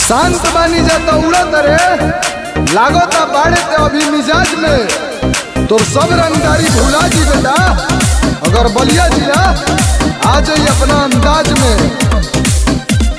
शांत बानी जाता उड़त रे लागता बाड़े ते अभी मिजाज में तो सब रंगदारी भुला जी बेटा अगर बलिया जी ना आ जाइए अपना अंदाज में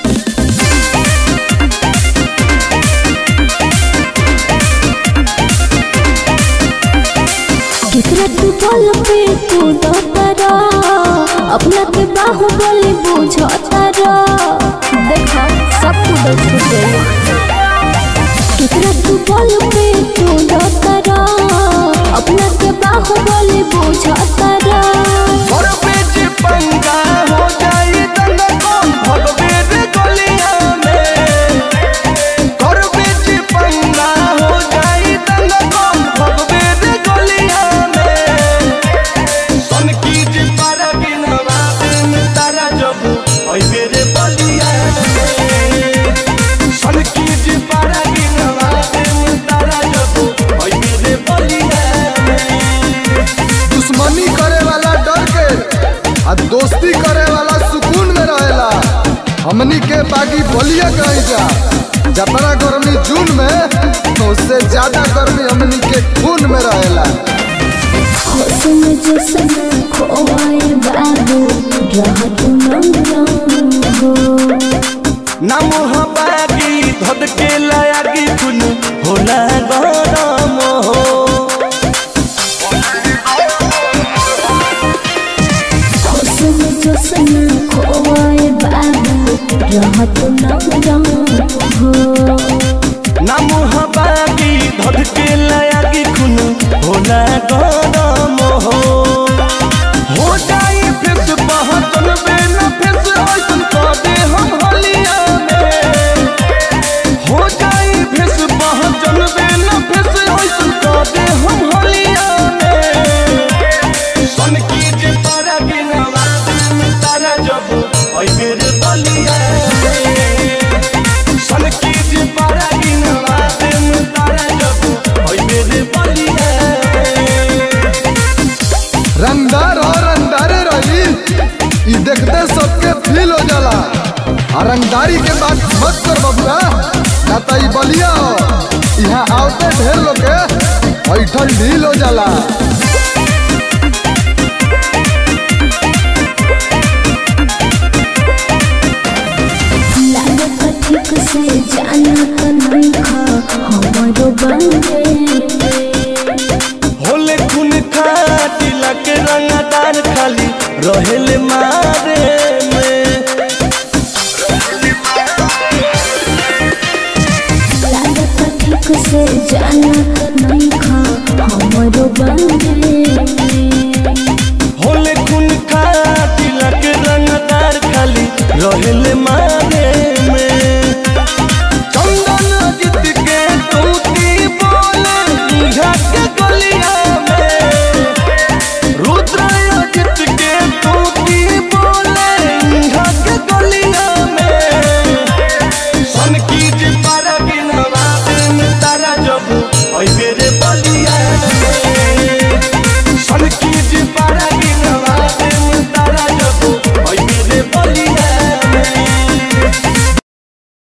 केकरा तू बल पे कूद तारा अपना के बाहुबली बुझ तारा देखा सब कूद छूट गई केकरा तू बल पे कूद तारा अपना के बाहुबली बुझ तारा और बीच पंगा हो जाई दंगा कौन भगवे रे गलिया में और बीच पंगा हो जाई दंगा कौन भगवे रे गलिया में सन की जे पारा बिनवा दिन तारा जब ओई बेरे बलिया में सन की जे पारा बिनवा दिन तारा जब ओई बेरे बलिया में दुश्मनी करे वाला डर के आ दोस्ती करे वाला सुकून में रहेला हमनी के बागी बलिया कहीं जा जतना गर्मी जून में तो उससे ज्यादा गर्मी हमनी के खून में रहेला हुस्न जिस्म खोए बाबू रह तू नंग हो नाम हबागी धद के लागी कुन होला गरम हो हुस्न जिस्म खोए बाबू रह तू नंग हो नाम हबागी धद के लागी कुन होला गरम हो हो जाई फेस बहतन बे न फेस ऐसन कह दे हम हलिया में हो जाई फेस बहतन बे न फेस ऐसन कह दे हम हलिया में सन की जे तारा गिनवा दिन तारा जब ओइ बेर बलिया सन की जे तारा गिनवा दिन तारा जब ओइ बेर बलिया रंगदार और रंगदारे रही ई देखते सबके फील हो जाला आ रंगदारी के बात मत कर बबुआ ना तो ई बलिया हो यहाँ आवते ढेर लोग के ऐठल ढील हो जाला लागत ठीक से जानत नहीं खा हमारो बंदे होले खून खाटी लगे रंगदार खाली रहेले मारे में लागत ठीक से जानत नहीं खा हमारो बंदे होले खून खाटी लगे रंगदार खाली रहेले